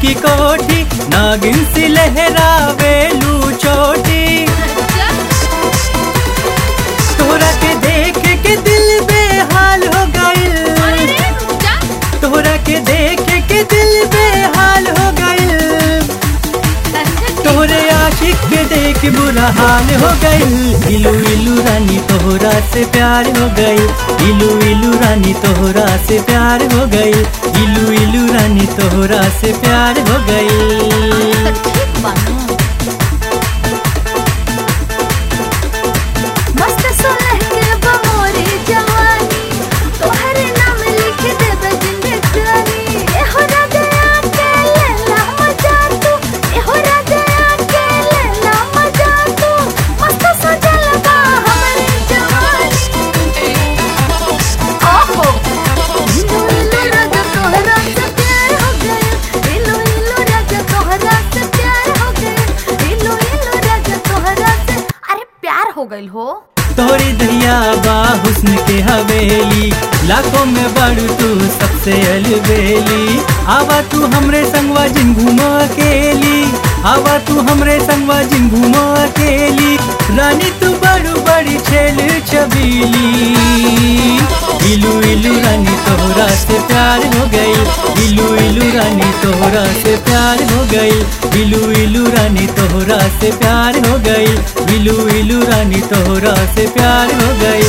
की कोठी नागिन सी लहरावेलू चोटी तोरा के देख के दिल बेहाल हो गइल तोरा के देख के दिल बेहाल हो गइल तोरे आशिक के देख बुरा हाल हो गइल इलू इलू रानी तोहरा से प्यार हो गई इलू इलू रानी तोहरा से प्यार हो गई इलू इलू रानी तोहरा से प्यार हो गई मस्त सोलह के बमोरी जवानी तोहरे नाम लिख देबे जिंदगानी एहो राजा के लेला मजा तू एहो राजा के लेला मजा तू मस्त सजल बा हमरे जवानी ओहो इलू इलू राजा तोहरा से प्यार हो गया इलू इलू राजा तोहरा से प्यार हो गया इलू इलू राजा तोहरा से अरे प्यार हो गइल हो तोरी दहिया बा हुस्न के हवेली लाखों में बड़ू तू सबसे अलबेली आवा तू हमरे संगवा जिन घूमो अकेली आवा तू हमरे संगवा जिन घूमो अकेली रानी तू बड़ू बड़ी छेल छबीली इलू इलू रानी तोहरा से प्यार हो गई इलू इलू रानी तोहरा से प्यार हो गई इलू इलू रानी तोहरा से प्यार हो गई इलू इलू रानी तोहरा से प्यार हो गई